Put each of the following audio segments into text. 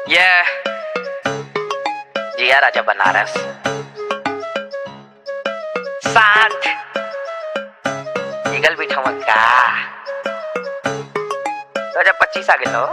ये जिया राजा बनारस साठ ईगल बिठावा का दो हजार पच्चीस आ गए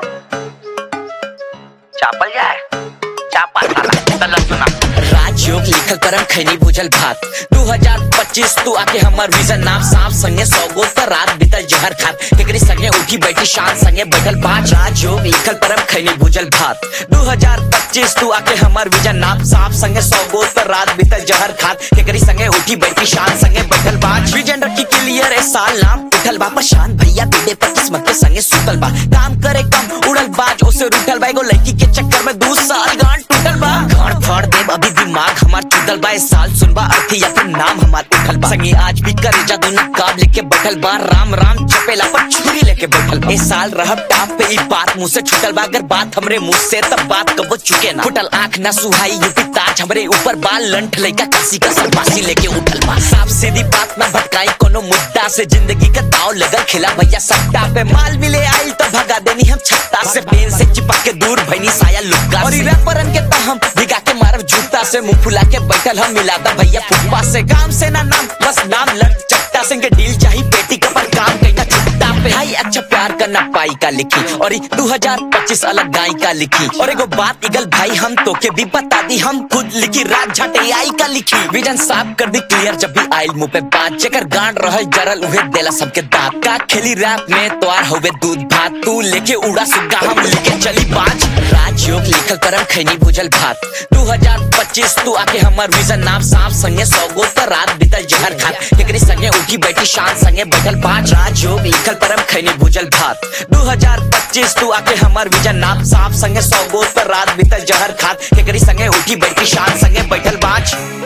चापल जाए चापा साला चल सुना राजयोग लिखल करम खैनी भुजल भात 2025 तू आके हमर विजन नाम सांप संगे सौगो पर रात बीतल जहर खात केकरी संगे उठी बैठी शान संगे बैठल पांच राजयोग लिखल करम खैनी भुजल भात 2025 तू आके हमर विजन नाम सांप संगे सौगो पर रात बीतल जहर खात केकरी संगे उठी बैठी शान संगे बैठल पांच विजन रखी क्लियर ए साल नाम उठल बा प्रशांत भैया बीडे पर किस्मत के संगे सुतल बा काम करे कम उड़ल बाज ओसे उठल बा एगो लड़की के चक्कर में दू साल गांठ टूटल बा गांठ फाड़ देब अभी दिमाग हमार चुदल बा इस साल सुनबा अर्थी या फिर नाम हमार उठल बा संगे आज भी करे जादू नकाब लेके बैठल बा राम राम चपेला पर छुरी लेके बैठल बा इस साल रहब टाप पे ई बात मुंह से छूटल बा अगर बात हमरे मुंह से तब बात कबो चुके ना फुटल आंख ना सुहाई यूपी ताज हमरे ऊपर बाल लंठ लइका कासी का सरपासी लेके उठल बा साफ सीधी बात ना भटकाई कोनो मुद्दा से जिंदगी का दाव लगल खिला भैया सट्टा पे माल मिले आई तो भगा देनी हम छत्ता से पेन से चिपा के दूर भैनी साया लुक्का और रैपरन के तो हम भिगा के मारब जूता से मुंह फुला के बैठल हम मिलाता भैया फुप्पा से काम से ना नाम बस नाम लड़ चट्टा सिंह के डील चाहिए पेटी का पर काम कहीं चुट्टा पे हाई अच्छा प्यार करना पाई का लिखी और 2025 अलग गाय का लिखी और एगो बात इगल भाई हम तो के भी बता दी हम खुद लिखी रात झटे आई का लिखी विजन साफ कर दी क्लियर जब भी आइल मुंह पे बात जेकर गांड रहल जरल उहे देला सबके दांत का खेली रैप में तोार होवे दूध भात तू लेके उड़ा सुग्गा हम लेके चली बाज राजयोग लिखल करम खैनी भुजल भात 2025 तू आके हमर विजन नाम सांप संगे सौगो पर रात बीतल जहर खात एकरी संगे उठी बैठी शान संगे बैठल पांच राजयोग लिखल करम खैनी भुजल भात 2025 तू आके हमर विजन नाम सांप संगे सौगो पर रात बीतल जहर खात एकरी संगे उठी बैठी शान संगे बैठल पांच